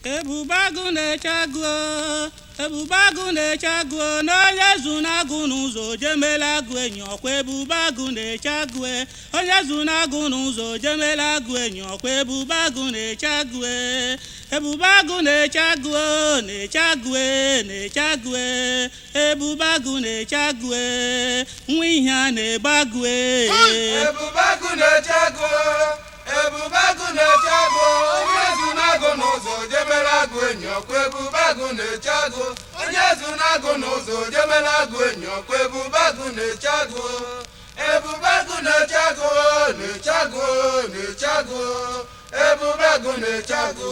ebube agụ na-eche agụ ebube agụ na-eche agụ n'onye zu na-agụ n'ụzọ jemela agụ enyi ọkwa ebube agụ na-eche agụ onye zu na-agụ n'ụzọ jemela agụ enyi ọkwa ebube agụ na-eche agụ ebube agụ na-eche agụ na-eche agụ na-eche agụ ebube agụ na-eche agụ nwa ihe a na-ebe agụ ebube agụ na-eche agụ ebube agụ na-eche agụ onye zu na-agụ n'ụzọ jemela agụ enyi ọkwa ebube agụ na-eche agụ onye zu na-agụ n'ụzọ jemela agụ enyi ọkwa ebube agụ na-eche agụ ebube agụ na-eche agụ na-eche agụ na-eche agụ ebube agụ na-eche agụ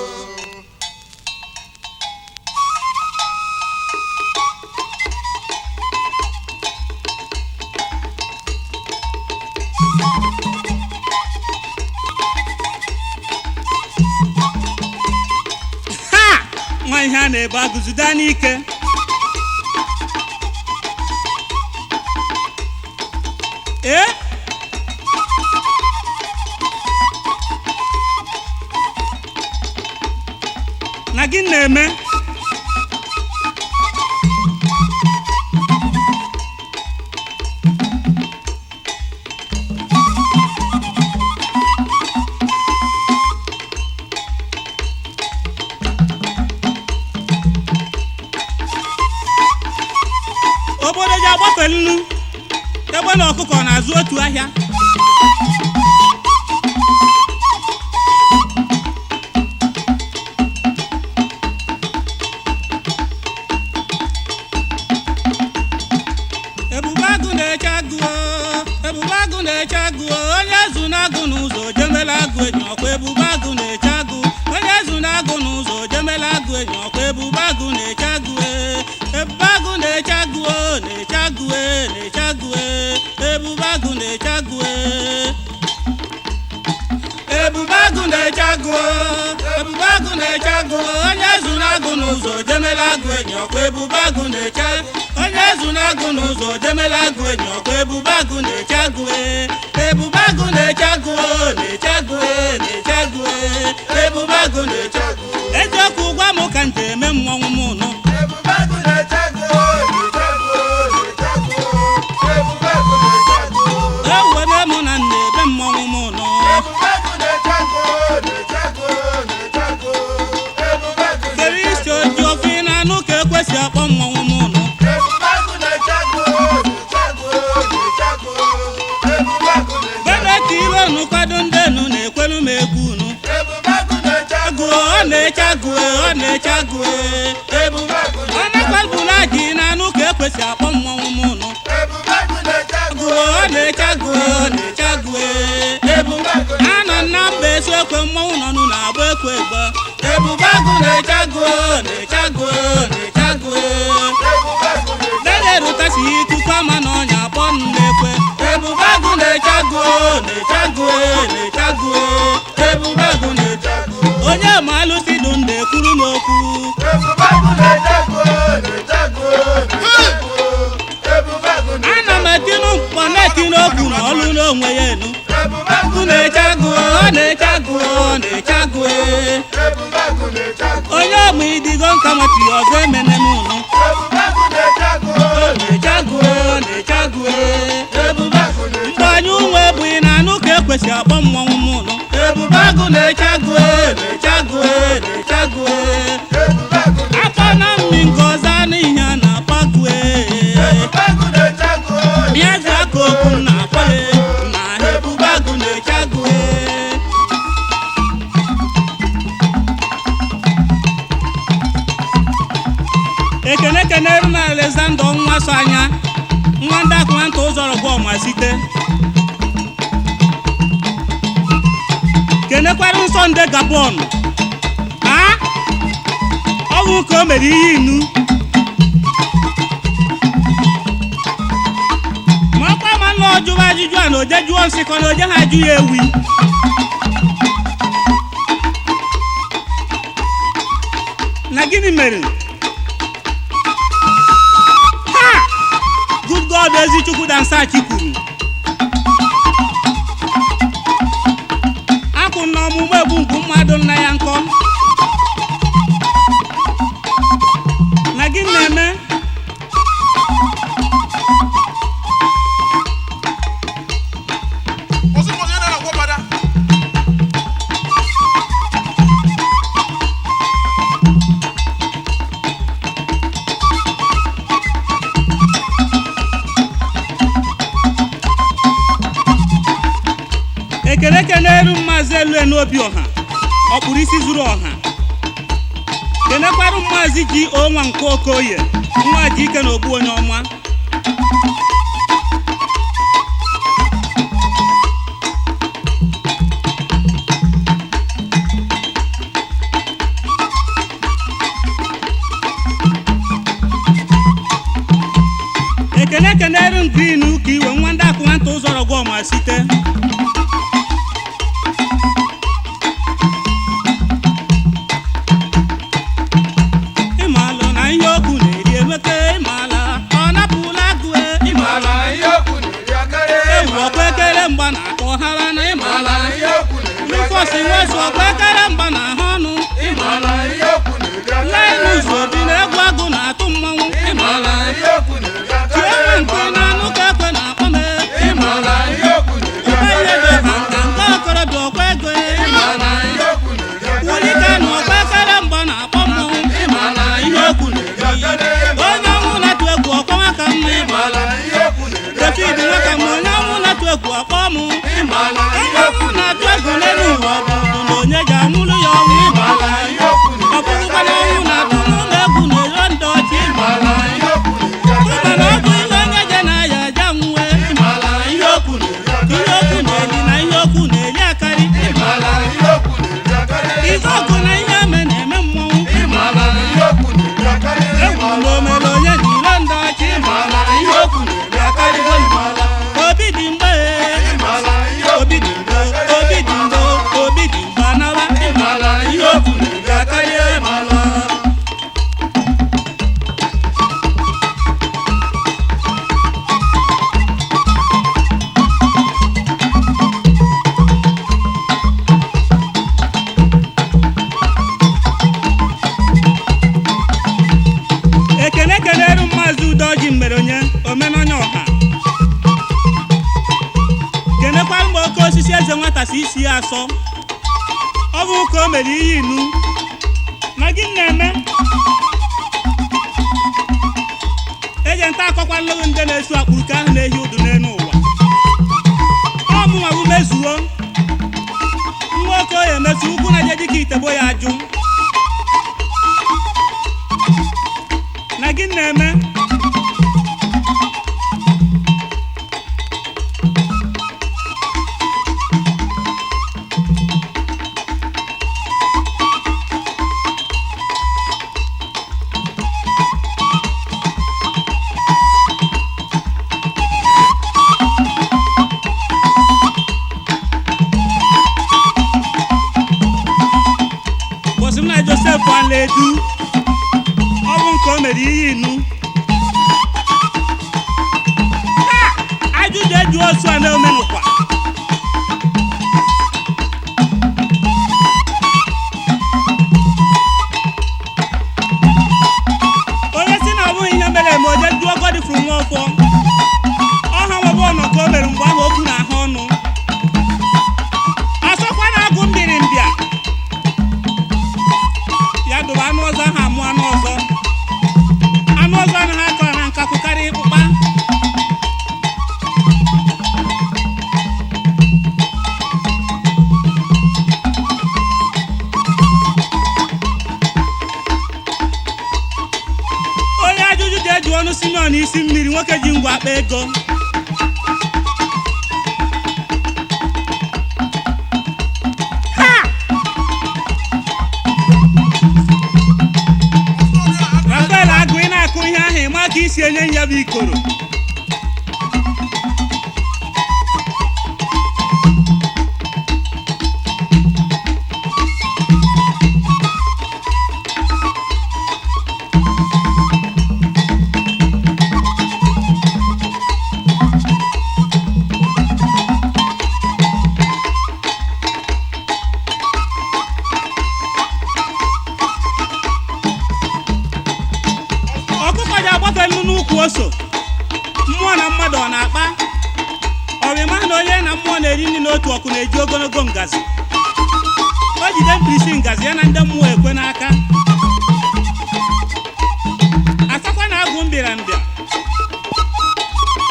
ha nwa ihe a na-ebe agụzida n'ike ee na gị na-eme obodo ji agbafe nnu ebe na ọkụkọ na-azụ otu ahịa ebube agụ na-eche agụ o, ebube agụ na-eche agụ o, onye zu na-agụ n'ụzọ jemela agụ enyi ọkwa ebube agụ na-eche agụ onye zu na-agụ n'ụzọ jemela agụ enyi ọkwa ebube agụ na-eche agụ e. ebube agụ na-eche agụ o, na-eche agụ e, na-eche agụ e. ebube agụ na-eche agụ e. ebube agụ na-eche agụ o, ebube agụ na-eche agụ o, onye zu na-agụ n'ụzọ jemela agụ enyi ọkwa ebube agụ na-eche onye zu na-agụ n'ụzọ jemela agụ enyi ọkwa ebube agụ na-eche agụ e. ebube agụ na-eche agụ o, na-eche agụ e, na-eche agụ e. ebube agụ na-eche agụ eziokwu gwa m ka nje eme mmọnwụ m nụ ebube agụ na-eche agụ na-eche agụ na-eche agụ ebube agụ na-eche agụ ewere mụ na nna ebe mmọnwụ m nụ ebube agụ na-eche agụ na-eche agụ na-eche agụ ebube agụ kere isi oji ofe ị na-anụ ka ekwesị akpọ mmọnwụ m nụ ebube agụ na-eche agụ na-eche agụ na-eche agụ ebube agụ na-eche bebe ka ire unu kwado ndị enu na-ekwelu m egwu unu ebube agụ na-eche agụ agụ ọ na-eche agụ ọ na-eche agụ ebube agụ ọ na-akwalbula ji na-anụ ka ekwesị akpọ mmọnwụ m nụ ebube agụ na-eche agụ agụ ọ na-eche agụ ọ na-eche agụ ebube agụ anọ na mba eso ekwe mmọnwụ nọ nụ na-agba ekwe egbe ebube agụ na-eche agụ na-eche agụ na-eche agụ ebube agụ na-eche dede rutasi ikuku ama na ọnya akpọ nụ na-ekwe ebube agụ na-eche agụ na-eche agụ na-eche agụ ebube agụ na-eche agụ onye ma alụsị dụ ndị ekwuru m okwu ebube agụ na-eche agụ na-eche agụ na-eche agụ ebube agụ na-eche ana m etinu mkpọ na-etinu okwu na ọlụ n'onwe ya enu ebube agụ agụ na-eche agụ ọ na-eche agụ ọ na-eche agụ ebube agụ na-eche agụ onye ọmụ idigo nka matiri ọzọ emene m unu ebube agụ na-eche agụ ọ na-eche agụ ọ na-eche agụ ebube agụ na-eche mgbe anyị ụmụ ebughị na anụ ka ekwesị akpọ mmọnwụ m unu ebube agụ na-eche agụ na-eche agụ na-eche agụ ebube agụ na- akọ na mmi nke ọzọ anụ ihe a na-akpọ agụ ebube agụ na-eche agụ Miazi aka okwu m na-akpọ ya na ebube agụ na-eche agụ ekene kenere na alexander nwa so anya nwa ndị akụmanta ụzọrọ bụ ọma site kenekwara nsọ nde gabon a ọnwụ ka o mere ihe inu ma ọkwa ma nna ọjụwa ajụjụ a na oje jụọ nsịkọ na oje ha ajụ ya ewi na gịnị mere ha good god ezichukwu dansachi kwuru akwụ na ọmụmụ egbu ngwu mmadụ nna ya nkọ elu n'obi ọha ọkpụrụ isi zuru ọha kenekwarụ maazị ji onwa nke okoye nwa ji ike na ogbu onye ọma ekene ekenere m green ka iwe nwa ndị akụ nwata ụzọrọ gwa ọma site ịmalụ na ihe okwu na-eri emeke ịmala ọ napụla agụ e, ịmala Ala ihe okwu na-eri akarị ewu ọkwa ekere mgba na akọ hara na ịmala Ala ihe okwu na-eri nfọsi nwezu ọkwa ekere mgba na ahụ ọnụ Ala ihe okwu na-eri lainus obi na egwu agụ na-atụ mmanwụ ịmala ihe okwu na-eri chienwe nke na anụ ka ekwe na-akpọ m Ala ihe okwu na-eri ihe dị ha ka nke okorobịa ọkwa ego Ala ihe okwu na-eri wulike na ọkwa ekere mgba na-akpọ mmọnwụ ịmala ihe okwu na-eri onye ọnwụ na-atụ egwu ọkwa nwaka mma ịmala Ala ihe okwu na-eri David nwaka ma onye ọnwụ na-atụ egwu ọkpọ mụ Ala onye ọnwụ na-atụ egwu n'elu ụwa ọ bụ na onye ga-anwụrụ ya ọnwụ ịmala ihe okwu ọ bụrụkwa na ọnwụ na-atụ n'ụlọ egwu na-ero ndị ọchị Ala ihe okwu na-eri ịma na ọ bụ ihe onye je na-aya aja nwue ịmala ihe okwu na-eri ihe okwu na-eri na ihe okwu na-eri akarị Ala ihe okwu na-eri akarị ife ọgụ na ihe eme na-eme mmọnwụ Ala ihe okwu na-eri akarị egwu na omere onye na iro ndị ọchị ịmala ihe okwu na-eri akarịgo ịmala obi dị mgbe Ala ihe obi dị mgbe obi dị mgbe obi dị mgbe anawa ịmala ihe okwu na-eri akarị ịmala ekene keneru maazị udoji mere onye omenonye ọha kenekwara mgbe oke osisi eze nwata si isi ya asọ ọ bụ ka o mere ihe inu na gị na-eme eje nta akọkwa nlụgụ ndị na-esu akpụrụ ka ahụ na-ehi ụdụ n'elu ụwa ọ mụnwa bụ mezuo nwa okoye emesu ukwu na je dịka itebo ya ajụ na gị na-eme bọsị m na josef alaedu ọ bụ nke o mere ihe inu Ha! ajụjụ eju osu a na-omenụkwa onye si na ọ bụghị ihe mere eme oje duo godifru nwa ọfọ ọha nwebe ọnọ ka o mere mgbe ahụ okwu na ahụ ọnụ asọkwa na agụ mbiri mbịa ya dụrụ anụ ọzọ ahụ amụ anụ ọzọ anụ ọzọ anaghị akọ na nkakwu karịa ịkpụkpa onye ajụjụ ji eji ọnụ simeon isi mmiri nwoke ji ngwa akpa ego Ha! rafael agụ ị na-akụ ihe ahụ ịma ka isi enye ya bụ ikoro ọkụkọ ji agbafe nnu n'ukwu ose mmụọ na mmadụ ọ na-akpa ọrịma na onye na mmụọ na-eri nri n'otu ọkụ na-eji ogologo ngazi o jide mkpirisi ngazi ya na ndị mmụọ ekwe n'aka asakwa na agụ mbịara mbịa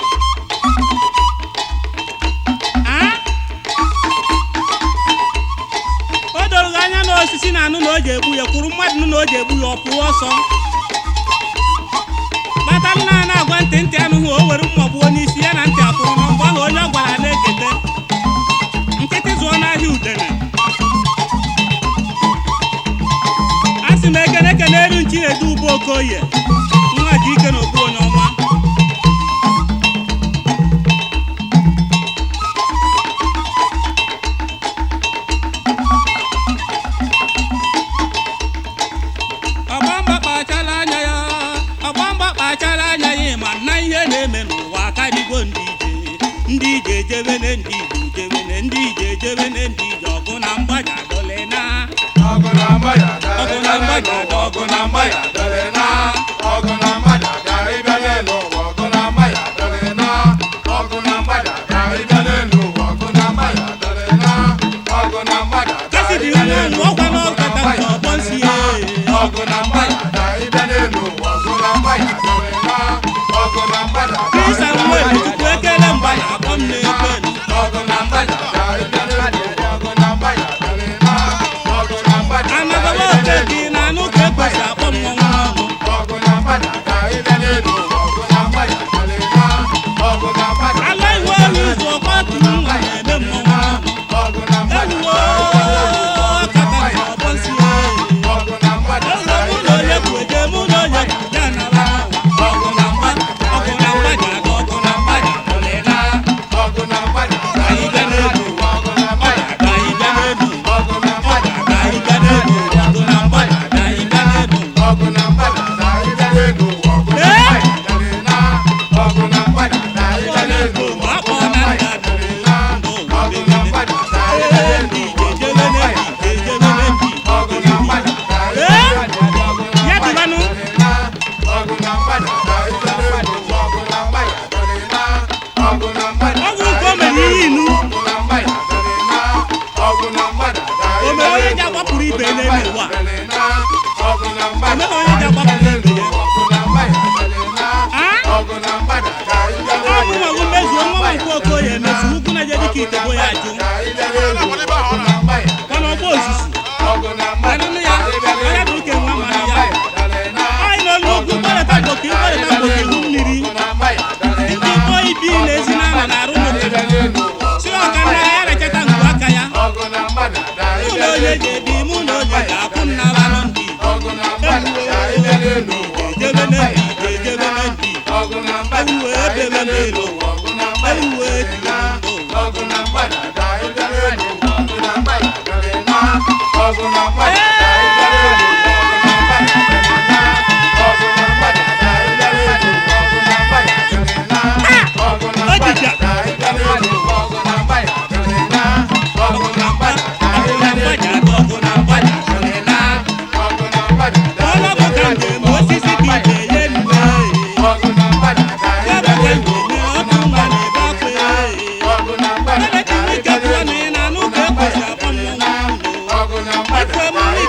a osisi na-anụ na o ji egbu ya kwuru mmadụ nụ na o ji egbu ya ọ pụọ ọsọ kpata nna a na-agwa ntị ntị anụghị o were mma gbuo n'isi ya na ntị apụrụ na mgbe ahụ onye ọ gwara na-ekete nkịtị zụọ n'ahịa udene a sị m ekene ekene eru nchi na-edu ube okoye nwa ji ike na okpu onye ọma ọgbamba kpachara anya ya ọgbamba kpachara anya ya ma na ihe na-eme n'ụwa karịgo ndị ije ndị ije ejebene ndị ije ejebene ndị ije ejebene ndị ije ọgụ na mgbaja dole na ọgụ na mgbada Ọgụ na mgbada, ọgụ na mgbada dọrị na ọgụ na mgbada ka ịbịa n'elu ụwa ọgụ na mgbada dọrị na ọgụ na mgbada ka ịbịa n'elu ụwa ọgụ na mgbada dọrị na ọgụ na mgbada ka kasi dị ịbịa nwa n'elu ọnụ ọkwa n'ọkata nke ọgbọ nsi ya ọgụ na mgbada ka ịbịa n'elu ụwa ọgụ na mgbada dọrị na ọgụ na mgbada ka krista ịbịa nwere n'elu chukwu ekele mgba na akpọ m na-ekwe ọgụ na mgbada ka ịbịa n'elu ụwa ọgụ na mgbada dọrị na ọgụ na mgbada ka anagaba ịbịa oke n'elu dị na anụ ka ekwesị akpọ m nwa nwa ọnụ ọgụ na mgbada ka ịbịa n'elu ụwa ọgụ na mgbada dọrị na ọgụ na mgbada ala iwe elu ụzọ ọkwa tụrụ nwa na-eme mmọnwụ ọnụ ọgụ na mgbada eluwo ọkata nke ọgbọ nsi ya ọgụ na mgbada Eze mụ na onye kwu eje mụ na onye kwu ya nara n'ụwa ọgụ na mgbaja ọgụ na mgbaja na ọgụ na mgbaja dọlịla ọgụ na mgbada ka anyị bịa n'elu ọgụ na mgbada ka anyị bịa n'elu ọgụ na mgbada ka anyị bịa n'elu ọgụ na mgbaja ka anyị bịa n'elu ọgụ na mgbada ka ịbịa n'elu ụwa ọgụ na Ee? mgbada dọrị na ọgụ na mgbada ka ịbịa onye n'elu kwu ụwa ma akpọ ọgụ na na nna mgbada dọrị na ọgụ na mgbada ka ịbịa ee n'elu ndị ụwa ije ọgụ na jebe mgbada n'ebi ije jebe n'ebi ọgụ na mgbada ka ịbịa n'elu ụwa ọgụ na ya mgbada dịbanụ ọgụ na mgbada ka ịbịa n'elu ụwa ọgụ na mgbada dọrị na ọgụ na mgbada ọgwụ nke o mere ihe inu ọgụ na mgbada dọrị na ọgụ na mgbada ka o ịbịa mere onye n'elu ji agbapụrụ ibe ya n'elu ụwa ọgụ na mgbada o mere onye ji agbapụrụ ibe ya ọgụ na mgbada dọrị na a ọgụ na mgbada ka ịbịa ọ bụ nwa gụ mezuo nwa nwa nke okoye emefu ukwu na je dịka itebo ya ajụ ka ịbịa n'elu ọgụ na mgbada mana ọgba ozuzu ọgụ na mgbada anụnụ ya onye bụ uke nwa mara ya anyị n'olu ugwu gbarịta mgboke ịgbarịta mgboke ihu mmiri ndị ikpo ibi na-ezi n'ama na-arụ n'obodo si ọka nna ya rechata ngwu aka ya mụ na onye ga-ebi mụ na onye ga-akwụ nna banụ ndị ejebe na ndị ejebe na ndị ewuwe ebebe n'elu ewuwe ejiri ndụ ojija ọgụ na mgbaja ọgụ na mgbaja na ọgụ na mgbaja dịrịla ọlọbụ ka njem osisi dị iche ya eluwe ya bụ ka njem ọkụ mgba na-ebe akwa Ebe ka ike pụọ na ị na-anụ ka ekwesị akpọ mmọnwụ ụlọ. Efe m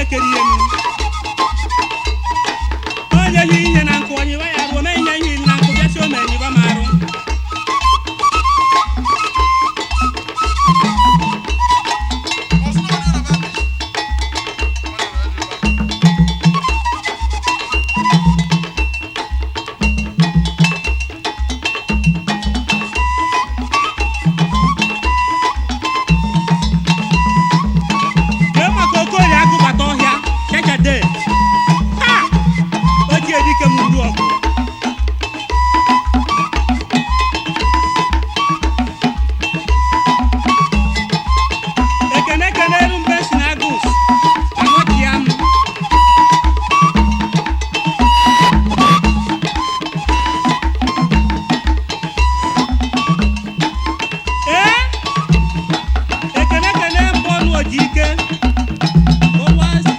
kere ihe nu onye yi ihe na nkụ onye ya arụ ome ihe ihe na nkụ bịa si ome enyiba m arụ kee maka okorie agụbata ọhịa chechede ha ochie dike m uru ọgụ ekene ekene eru mbe si na agus anọchia m ee ekene ekene mbọ ọnụ oji ike ụwa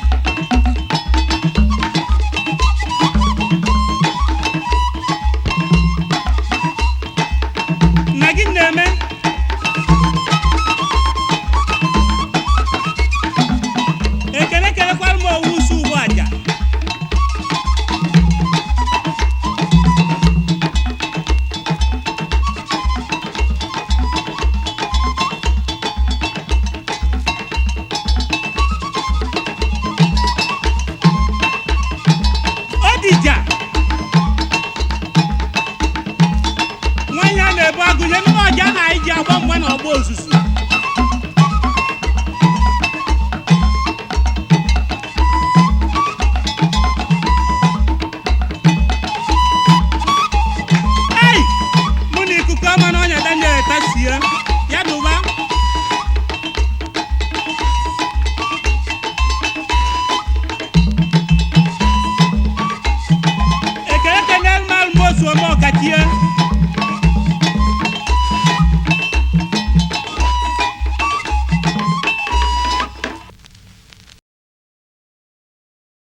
na gị na-eme ekele kelekwara m owu usu ugbu aja odija nwanyị a na-ebu agụnye ndị ọja na anyị ji agba mgbe na ọgba ozuzu ei mụ na ikuku ama na ọnya daniel tasie ya dụba ekele kenel mal mosu ome ọkachie